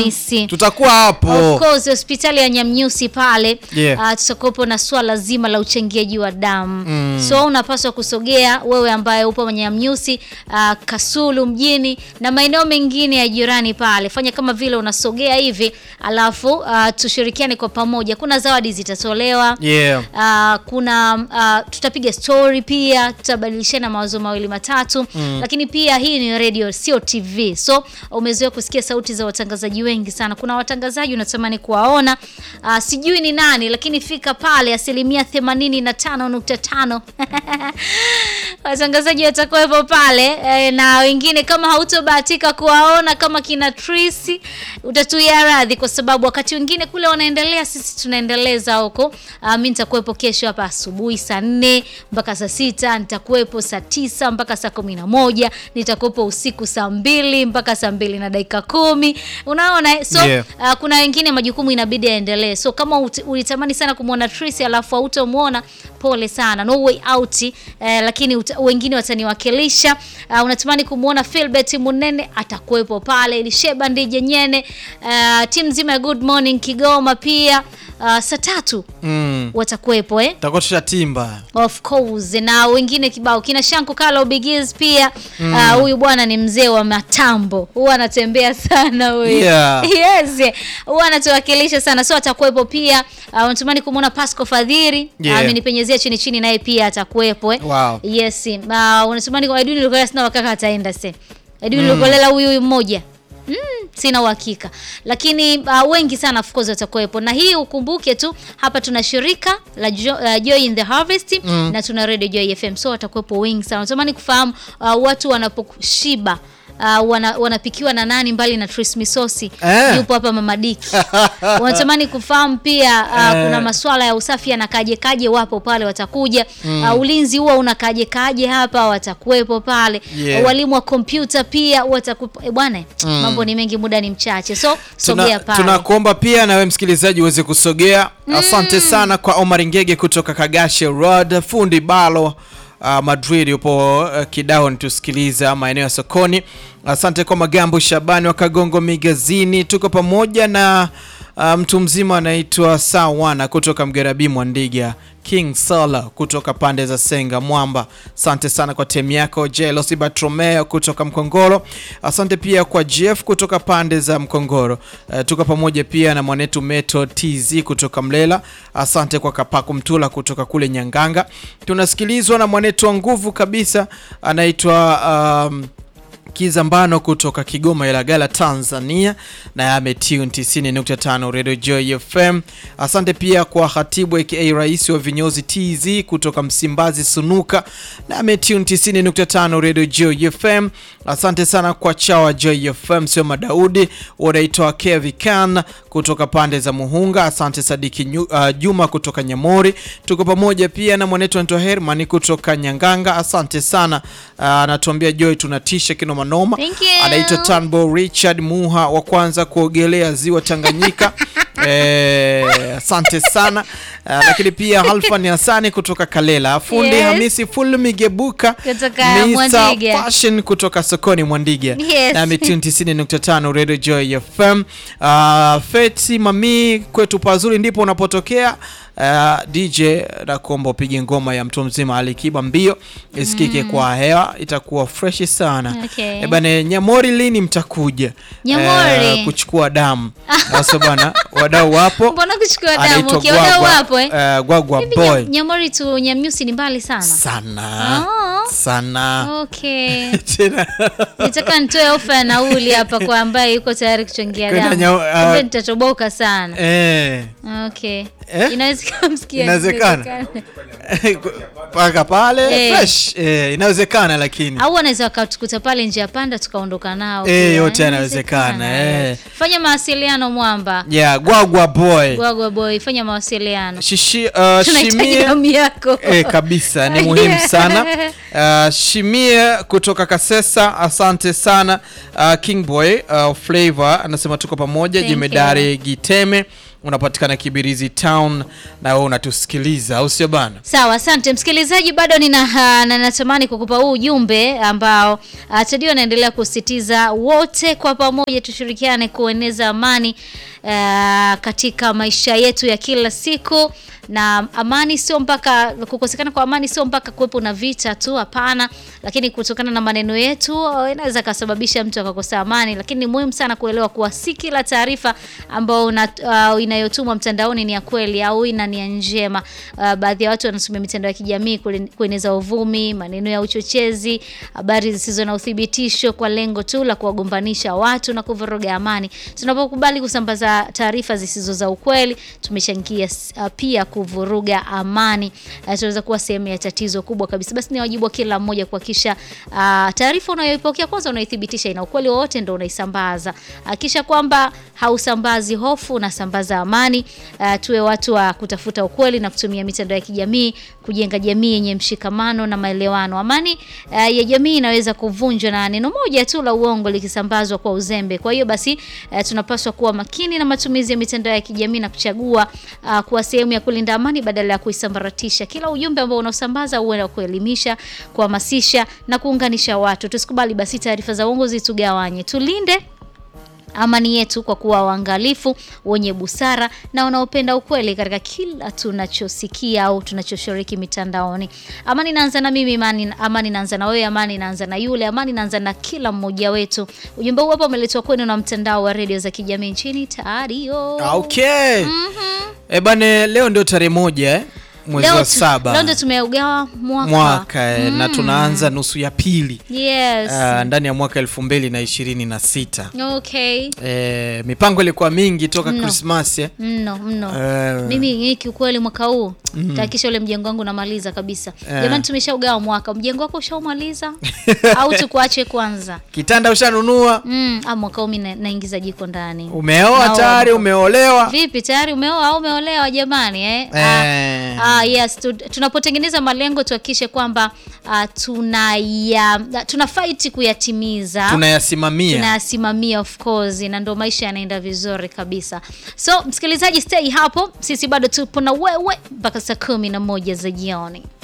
Isi. tutakuwa hapo Of course hospitali ya Nyamnyusi pale Yeah. uh, tutakuwepo na swala zima la uchangiaji wa damu so unapaswa kusogea wewe ambaye upo Nyamnyusi uh, Kasulu mjini na maeneo mengine ya jirani pale, fanya kama vile unasogea hivi, alafu uh, tushirikiane kwa pamoja. Kuna zawadi zitatolewa yeah. Uh, kuna uh, tutapiga story pia, tutabadilishana mawazo mawili matatu lakini pia hii ni radio, sio TV, so umezoea kusikia sauti za watangazaji wengi sana. Kuna watangazaji unatamani kuwaona, uh, sijui ni nani, lakini fika pale, asilimia 85.5 watangazaji watakuwepo pale eh, na wengine kama hautobahatika kuwaona kama kina Trisi utatuia radhi, kwa sababu wakati wengine kule wanaendelea, sisi tunaendeleza huko. Uh, mi nitakuwepo kesho hapa asubuhi saa nne mpaka saa sita nitakuwepo saa tisa mpaka saa kumi na moja nitakuwepo usiku saa mbili mpaka saa mbili na dakika kumi unaona eh? so Yeah. uh, kuna wengine majukumu inabidi yaendelee, so kama ut- ulitamani sana kumwona Trisi alafu hautomwona, pole sana, no way out eh, lakini uta, wengine wataniwakilisha. Uh, unatamani kumwona Philbert Munene atakuwepo pale, Elisheba Ndije Nyene, uh, timu nzima ya Good Morning Kigoma pia uh, saa tatu mm. watakuwepo eh? tutakuwa tushatimba Of course na wengine kibao kina Shanku Kalo Bigiz pia ah, huyu bwana ni mzee wa matambo, huwa anatembea sana huyu Yeah. yes, huwa anatuwakilisha sana, so atakuwepo pia. Uh, unatamani kumwona Pasco Fadhiri Yeah. amenipenyezea chini chini, naye pia atakuwepo eh. Wow. Yes, uh, unatamani kwa Edwin Lukolela, sina wakaka ataenda se Edwin Lukolela huyu huyu mmoja Mm, sina uhakika lakini uh, wengi sana of course watakuwepo, na hii ukumbuke tu, hapa tuna shirika la jo, uh, Joy in the Harvest na tuna Radio Joy FM, so watakuwepo wengi sana. Natamani kufahamu uh, watu wanaposhiba Uh, wana, wanapikiwa na nani mbali na Tris Misosi Eh. yupo hapa Mama Diki. Wanatamani kufahamu pia uh, kuna masuala ya usafi yanakaje kaje, wapo pale watakuja. Uh, ulinzi huwa unakaje kaje hapa, watakuwepo pale. Yeah. Walimu wa kompyuta pia watakuwepo. Eh, bwana mambo ni mengi, muda ni mchache, so sogea Tuna- pale. tunakuomba pia na wewe msikilizaji uweze kusogea. Asante sana kwa Omar Ngege kutoka Kagashe Road, fundi balo uh, Madrid yupo uh, Kidaon tusikiliza maeneo ya sokoni. Asante kwa Magambo Shabani wa Kagongo Migazini, tuko pamoja na uh, mtu mzima anaitwa Sawana kutoka Mgerabi Mwandiga, King Sala kutoka pande za Senga Mwamba. Asante sana kwa temu yako. Jelosi Bartromeo kutoka Mkongoro, asante pia kwa Jeff kutoka pande za Mkongoro. Uh, tuko pamoja pia na mwanetu Meto TZ kutoka Mlela. Asante kwa Kapaku Mtula kutoka kule Nyanganga. Tunasikilizwa na mwanetu wa nguvu kabisa anaitwa um, Kizambano kutoka Kigoma Ilagala Tanzania na ametune 90.5 Radio Joy FM. Asante pia kwa Khatibu aka Rais wa Vinyozi TZ kutoka Msimbazi Sunuka na ametune 90.5 Radio Joy FM. Asante sana kwa Chawa Joy FM sio Madaudi wanaitwa Kevi Khan kutoka pande za Muhunga. Asante Sadiki Nyu, uh, Juma kutoka Nyamori. Tuko pamoja pia na mwanetu Anto Herman kutoka Nyanganga. Asante sana. Uh, anatuambia Joy tunatisha kinoma noma. Thank you. Anaitwa Tanbo Richard Muha wa kwanza kuogelea ziwa Tanganyika. Eh, asante sana. Uh, lakini pia Halfan Hassani kutoka Kalela. Fundi Yes. Hamisi Fulmigebuka Kutoka Mr. Mwandiga. Fashion kutoka sokoni Mwandiga Yes. na ametune 90.5 Radio Joy FM. Uh, Feti Mami kwetu pazuri ndipo unapotokea. Uh, DJ nakuomba upige ngoma ya mtu mzima Alikiba mbio isikike kwa hewa, itakuwa fresh sana. Okay. Eh, bana Nyamori lini mtakuja Nyamori. eh, kuchukua damu? Sasa bana wadau wapo. Mbona kuchukua damu? Anaitwa Okay, wadau Gwagwa, wapo eh? eh, Gwagwa Hivi boy Nyam- Nyamori tu Nyamnyusi ni mbali sana. sana Ah. sana Okay. Tena- Nitaka nitoe ofa ya nauli hapa kwa ambaye yuko tayari kuchangia Kwenda damu. nya- ah. Kumbe nitatoboka sana. eh. Okay. Eh? Inawezekana msikia. Inawezekana. mpaka pale Eh. fresh eh, inawezekana lakini Au wanaweza wakatukuta pale njia panda tukaondoka nao. Eh, pia. yote yanawezekana, eh. Fanya mawasiliano mwamba. yeah, gwagwa boy Gwagwa boy, fanya mawasiliano. Shishi, uh, Tunahitaji shimie damu yako. Eh, kabisa ni muhimu sana uh, shimie kutoka kasesa asante sana uh, kingboy uh, flavor anasema tuko pamoja Thank jemedari giteme unapatikana Kibirizi Town na wewe unatusikiliza, au sio bana? Sawa, asante msikilizaji, bado nina uh, na natamani kukupa huu ujumbe ambao uh, Tadio anaendelea kusisitiza wote kwa pamoja tushirikiane kueneza amani uh, katika maisha yetu ya kila siku na amani sio mpaka kukosekana kwa amani sio mpaka kuwepo na vita tu, hapana. Lakini kutokana na maneno yetu uh, inaweza kasababisha mtu akakosa amani, lakini ni muhimu sana kuelewa kuwa si kila taarifa ambayo una, uh, inayotumwa mtandaoni ni ya kweli au ina nia njema. Uh, baadhi ya watu wanatumia mitandao ya kijamii kule- kueneza uvumi, maneno ya uchochezi, habari zisizo na uthibitisho kwa lengo tu la kuwagombanisha watu na kuvuruga amani. Tunapokubali kusambaza taarifa zisizo za ukweli, tumechangia uh, pia kuvuruga amani. Uh, tunaweza kuwa sehemu ya tatizo kubwa kabisa. Basi ni wajibu wa kila mmoja kuhakikisha uh, taarifa unayoipokea kwanza unaithibitisha ina ukweli wowote, ndo unaisambaza. Hakikisha kwamba hausambazi hofu, unasambaza amani. Uh, tuwe watu wa kutafuta ukweli na kutumia mitandao ya kijamii kujenga jamii yenye mshikamano na maelewano. Amani uh, ya jamii inaweza kuvunjwa na neno moja tu la uongo likisambazwa kwa uzembe. Kwa hiyo basi uh, tunapaswa kuwa makini na matumizi ya mitandao ya kijamii na kuchagua uh, kuwa sehemu ya kulinda amani badala ya kuisambaratisha. Kila ujumbe ambao unaosambaza uwe wa kuelimisha, kuhamasisha na kuunganisha watu. Tusikubali basi taarifa za uongo zitugawanye. Tulinde amani yetu kwa kuwa waangalifu, wenye busara na wanaopenda ukweli katika kila tunachosikia au tunachoshiriki mitandaoni. Amani inaanza na mimi, amani, amani inaanza na wewe, amani inaanza na yule, amani inaanza na kila mmoja wetu. Ujumbe huu hapa umeletwa kwenu na mtandao wa redio za kijamii nchini Tario. Okay. Eh, bane leo ndio tarehe moja eh? mwezi Leo wa tu- saba leo ndio tumeugawa mwaka, mwaka eh, na tunaanza nusu ya pili Yes. ah, ndani ya mwaka elfu mbili na ishirini na sita. Okay. Eh, mipango ilikuwa mingi toka Mno. Krismas eh? Mno mno. Eh, Mimi hii kiukweli mwaka huu tahakikisha ule mjengo wangu unamaliza kabisa. Eh. Jamani, tumeshaugawa mwaka. Mjengo wako ushaumaliza au tukuache kwanza? kitanda ushanunua, Mm, ah, mwaka huu mimi na- naingiza jiko ndani. umeoa Naomba. tayari, umeolewa Vipi, tayari umeoa au umeolewa jamani eh? Eh. Ah, ah, yes, tu, tunapotengeneza malengo tuhakikishe kwamba ah, tunaya tuna fight kuyatimiza tunayasimamia. tunayasimamia of course, na ndo maisha yanaenda vizuri kabisa. So msikilizaji, stay hapo, sisi bado tupo na wewe mpaka saa kumi na moja za jioni.